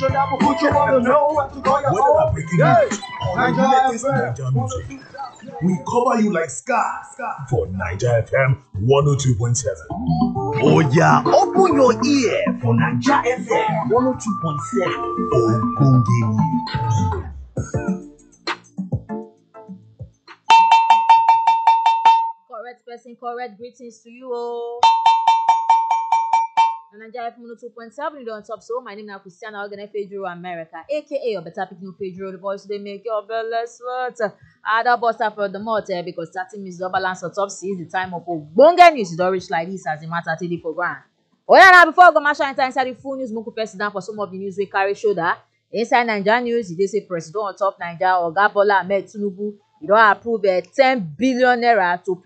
Whether na breaking news or the latest Naija music, we cover you like scar for Naija FM 102.7. Oya, open your ear for Naija FM 102.7 Ogbonge news. correct person correct greetings to you o. na naija fm one two point seven you don top so my name na christiana ogene pedro america aka your better pikin pedro the voice dey make your belle sweat i don burst out for the mouth eh, because thirty minutes don balance on top six the time of ogbonge news e don reach like this as the matter take dey for ground. oya na before i go masha enter inside the full news make we press down for some of the news wey carry shoulder inside naija news e dey say president on top naija oga bola ahmed tinubu e don approve eh, ten billion naira to